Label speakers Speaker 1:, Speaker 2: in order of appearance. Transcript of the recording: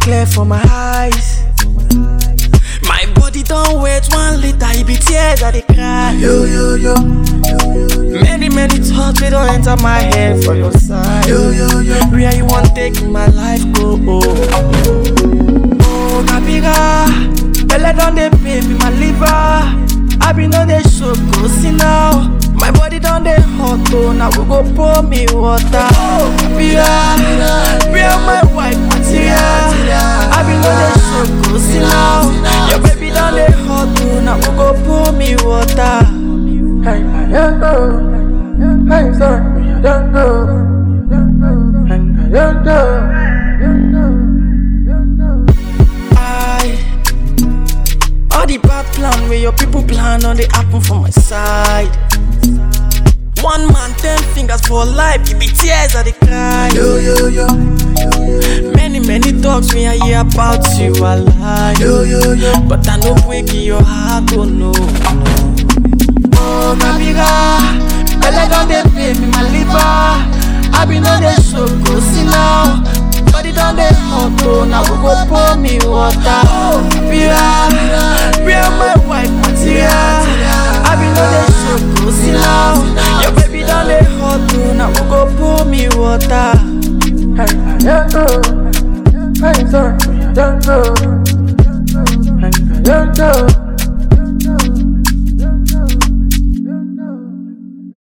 Speaker 1: clear for my eyes. My body don't wait one liter, it be tears that they cry.
Speaker 2: Yo, yo, yo.
Speaker 1: Many, many thoughts they don't enter my head for your side.
Speaker 2: Yo, yo, yo.
Speaker 1: Where you want take my life go? Oh, oh Kabiga, Belle don dey pay me my liver. I be no dey show go see now. My body don dey hot oh, now we go pour me water. Oh Kabiga, where my wife material? I be no dey show go see now. Your baby don dey hot oh, now we go pour me water.
Speaker 2: Hey, my young girl. Hey, sorry, my young girl. Hey, my young girl.
Speaker 1: I all the bad plan where your people plan on they happen for my side. One man, ten fingers for life, it be tears that they cry.
Speaker 2: Yo, yo, yo.
Speaker 1: Many, many talks me I hear about you, I lie.
Speaker 2: Yo, yo, yo.
Speaker 1: But I know break in your heart, oh no. Oh, Kabiga, Belle don dey pay me my liver. I be no dey show go see now. Body don dey hot oh, now we go pour me water. Oh, Kabiga, where my wife material? I be no dey show go see now. Your baby don dey hot oh,